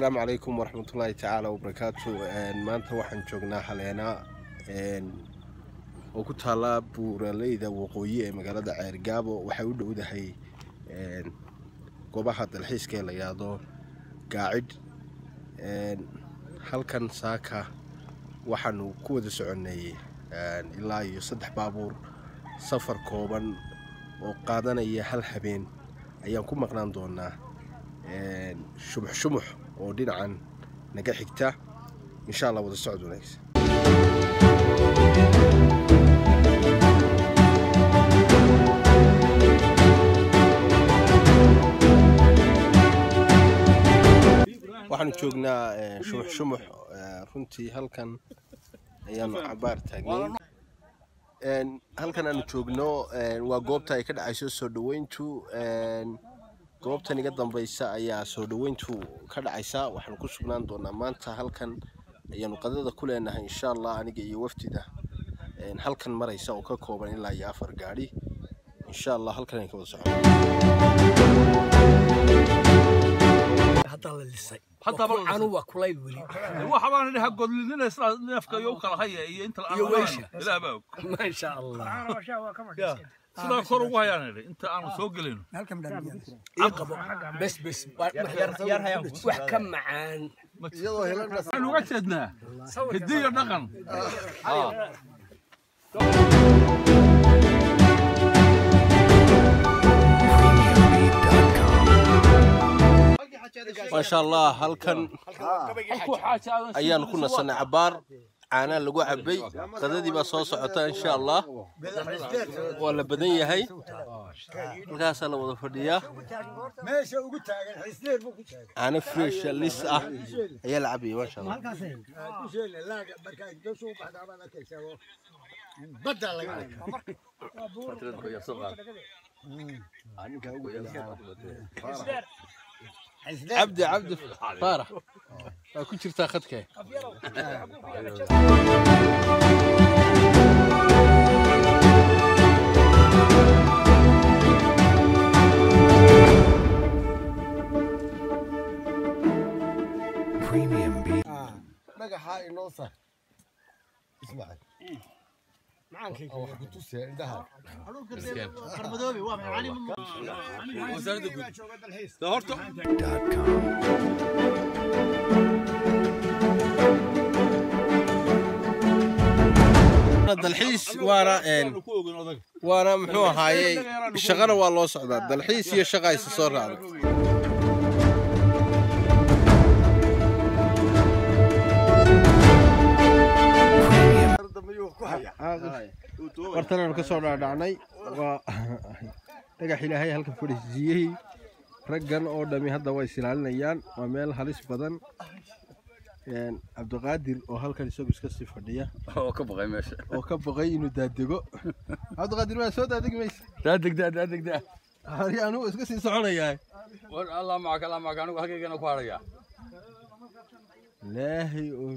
asalaamu calaykum waraxmatullaahi tacaala wabarakaatu maanta waxaan joognaa haleena oo ku taala buuraleyda waqooyi ee magaalada ceergaabo waxay u dhowdahay goobaha dalxiiska ee la yidhaahdo gaacidh halkan saaka waxaanu ku wada soconnay ilaa iyo saddex baabuur safar kooban oo qaadanaya hal habeen ayaan ku maqnaan doonaa shubux shubux oo dhinacan naga xigta insha allah wada socod wanaagsan waxaanu joognaa shubux shubux runtii halkan ayaanu cabaar taagnay halkan aanu joogno waa goobta ay ka dhacayso soo dhaweyntu goobtan iga dambaysa ayaa soo dhaweyntu ka dhacaysa waxaanu ku sugnaan doonaa maanta halkan ayaanu qadada ku leenahay insha allah aniga iyo wafdida halkan maraysa oo ka kooban ilaa iyo afar gaadhi insha allah halkan ayaan ka wada socon haddaa la lisay Hadda la anu waa kulayl weli waxa baan idhaha godlidina isla neefka iyo u kala haya iyo inta Iyo weysha. ilaah baa og maasha allah sidaa kor ugu hayaan idhi inta aanu soo gelino ii qabo bes bes wax ka macaan waxaynu uga jeednaa hiddi iyo dhaqan maasha allah halkan halkuu xaaja aadan ayaanu ku nasanay cabaar caanaa lagu cabay qadadii baa soo socota insha allah waa la badan yahay halkaasaa la wada fadhiyaa meesha ugu taagan xisneer buu ku taagan caano fresh lis ah ayaa la cabaya maasha allah ku sheele laaga marka gasho u baxdaa baad arkaysaa oo badda laga cabdi cabdi faarax waa ku jirtaa khadkee dhagaxa inoo sar ismaaciil wax ku tusee indhaha dalxiis waana waana muxuu ahaayey shaqana waa loo socdaa dalxiis iyo shaqa isa soo raacday wartanaanu ka soo dhaadhacnay waa dhagax ilaahay halkan fadhiisiiyey raggan oo dhami hadda way isilaalinayaan waa meel halis badan cabdiqaadir oo halkan isagu iska sii fadhiya oo ka baqay meesha oo ka baqay inuu daadego cabdiqaadir waa soo daadegi maysa daa degdaa daa degdaa hari anugu iska sii soconayaa war allah macaka allah macaka anigu halkaygana ku haraya ilaahay oo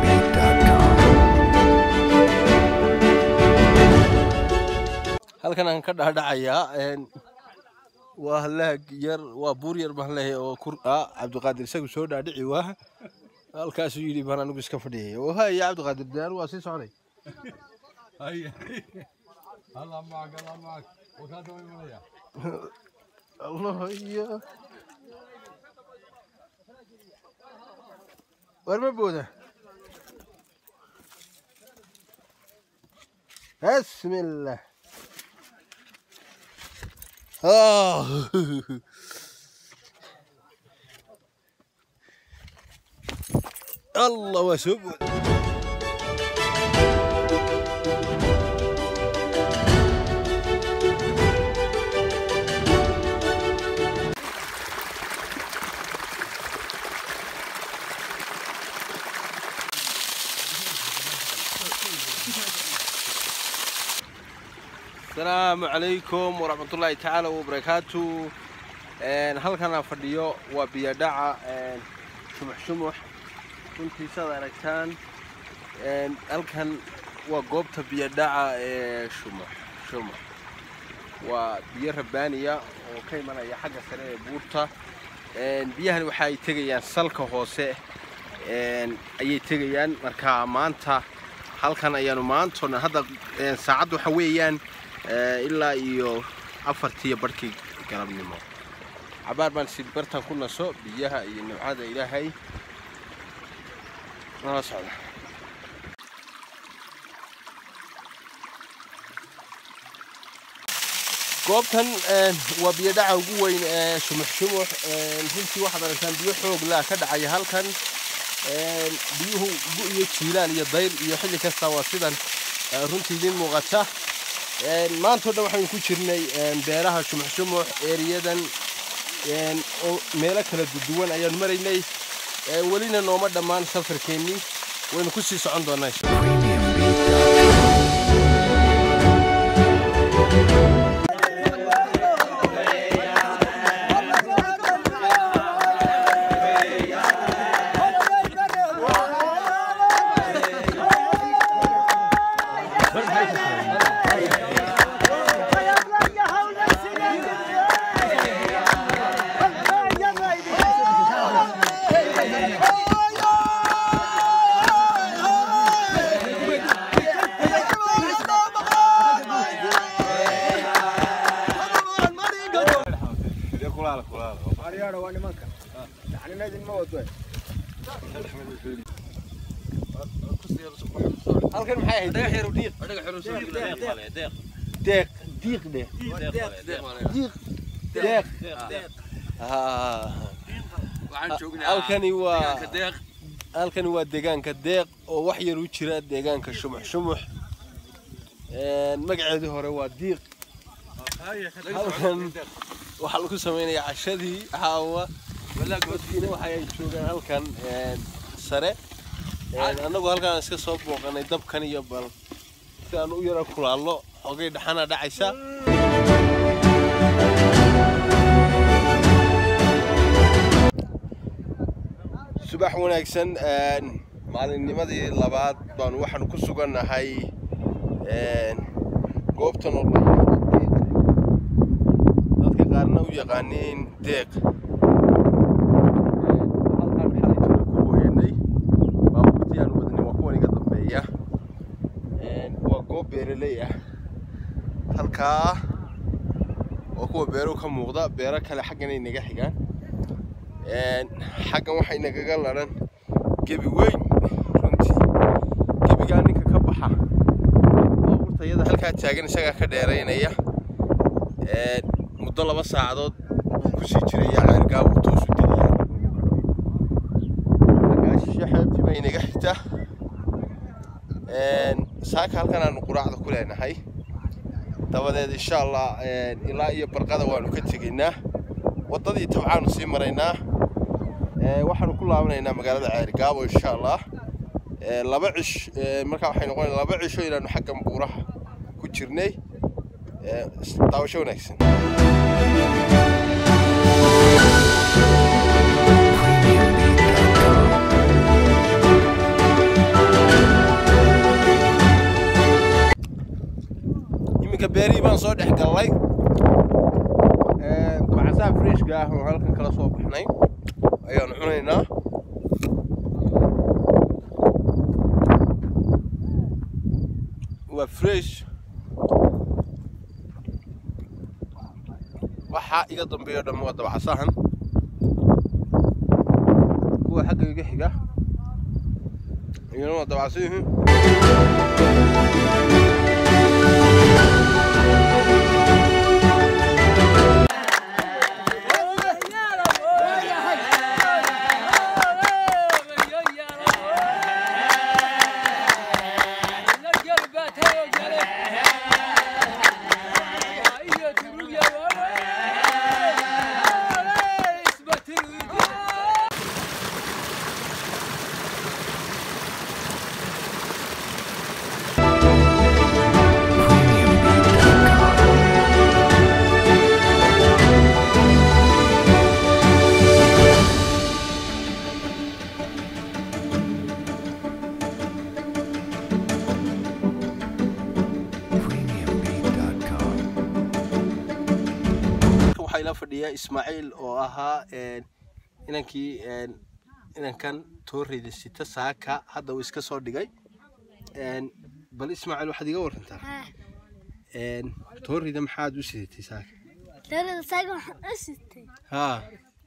halkan aan ka dhaadhacayaa waa halaag yar waa buur yar baan leeyahay oo kur ah cabdiqaadir isagu soo dhaadhici waa halkaasuu yidhi baan anigu iska fadhiyay oo haya cabdiqaadir dee anigu waa sii soconay allah macaka allah macaka wakaada way maraya allah iyo war ma booda bismillah Ah. allah waa soo booda asalaamu calaykum waraxmatullaahi tacaala wabarakaatu halkan aan fadhiyo waa biyadhaca shumux shumux runtii saad aragtaan halkan waa goobta biyadhaca ee shumux shumux waa biyo rabbaaniya oo ka imanaya xagga sare ee buurta Een, biyahani waxay tegayaan salka hoose een, ayay tegayaan marka maanta halkan ayaanu maantoo dhan hadda een, saacadda waxa weeyaan ee, ilaa iyo afartiiyo barhkii galabnimo cabaar baan sid bartan ku naso biyaha iyo nimcada ilaahay nala socda goobtan een, waa biyo dhaca ugu weyn ee shumux shumux een, runtii waxaad aragtaan biyo xoog laa ka dhacaya halkan een, biyuhu gu iyo jiilaal iyo dayr iyo xilli kasta waa sidan ee, runtii idin muuqata Een, maanta oo dhan waxaynu ku jirnay een, beeraha shumux shumux eeriyadan een, oo meelo kala duwan ayaanu maraynay Een, welina nooma dhammaan safarkeennii waynu ku sii socon doonaa insha Allah. halkan maxay ahayd deeq diiq dheh diiq deeq Ah. halkani waa halkani waa deegaanka deeq oo wax yar u jira deegaanka shumux shumux Een, magaceedii hore waa diiq halkan waxaa lagu samaynayaa cashadii caawa dadkiina waxa ay joogaan halkan een, sare Een, annagu halkaan iska soo booqanay dabkan iyo bal si aan u yara kulaallo xogay dhaxana dhacaysa subax wanaagsan een, maalinnimadii labaad baanu waxaanu ku sugannahay een, goobtan oo la yidhaahdo deeq dadka qaarna u yaqaaniin deeq Een, halkaan xalay jiro ku weynay baabuurtii aan wadnay waa kuwan iga dambeeya Een, waa goob beeraley ah halkaa oo kuwa beeruhu ka muuqda beero kale xagganay naga xigaan Een, xaggan waxay nagaga laran gebi weyn runtii gebigaa ninka ka baxa baabuurta iyada halkaa taagan isagaa ka dheeraynaya Een, muddo laba saacadood buu kusii jiraya ceergaa uu toosu tegaya xaggaa shishe xeebtii bay naga xigtaa Een, saaka halkan aanu quraacda ku leenahay dabadeed insha allah een, ilaa iyo barqada waanu ka tegaynaa waddadii tabcaanu sii maraynaa Ee, waxaanu ku laabanaynaa magaalada ceerigaabo insha allah Ee, laba cish ee, markaa waxay noqonaysaa laba cisho inaanu xaggan buuraha ku jirnay Ee, is- daawasho wanaagsan iminka beerihii baan soo dhex gallay Ee, dabcasaha freshka ah oo halkan kala soo baxnay ayaanu cunaynaa waa fresh waxaa iga dambeeyo dhamma waa dabcasahan kuwa xagga iga xiga iyana waa dabcasiyihiin premiumbeat.com. waxaa ila fadhiya ismaaciil oo ahaa een, inankii een, inankan tooreyda sita saaka hadda uu iska soo dhigay Een, bal ismaaciil waxaad iga warantaa haa Een, tooreyda maxaad u sidatay saaka tirada saaga waxaan u sitay haa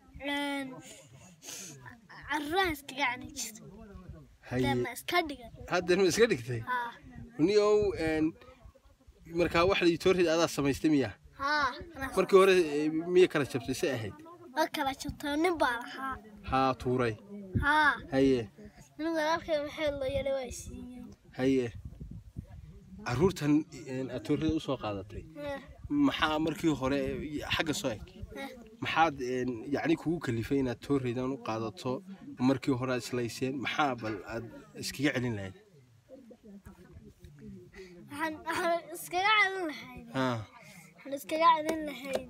carruuraha iskaga cani jirta haye deema iska dhigan hadda ma iska dhigtay haa niow een, markaa wax la tooreyda adaa samaystay miya haa anaa markii hore eh, miya kala jabtay se ahayd waa kala jabtay nin baa lahaa haa tuuray haa haye nin walaalkay maxay loo yeelay waa siiyeen haye caruurtan een, aad tooreyda usoo qaadatay Eh, maxaa markii hore eh, xagga soo eg eh, maxaad een, yacni kugu kalifay inaad tooreydan u qaadato markii hore aad islayseen maxaa bal aad iskaga celin lahayd waxaan waxaan iskaga celin lahayn haa waxaan iskaga celin lahayn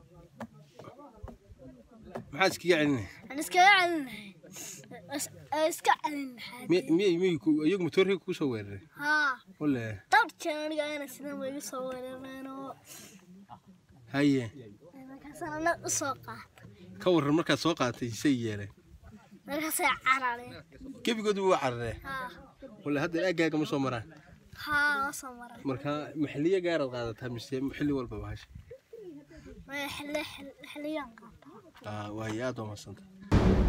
maxaad iskaga celin lahayd waxaan iskaga celin lahayn Is- ee, iska celin lahayd Mi- miyay miyay ku- iyagu ma tooreyga kugu soo weeraray haa wale dhowr jeer aniga ayna sidan way igu soo weerareen oo haye markaasaan anag u soo qaatay ka warran markaad soo qaadatay say yeeleen markaasay carareen gebigoodu waa cararee haa wale hadda aagaaga ma soo maraan haa waa soo maray markaa maxalliye gaaraad qaadataa mise xilli walba bahasha maya xilli xilli- xilliyaan qaataa aa waaye aad waa madsanta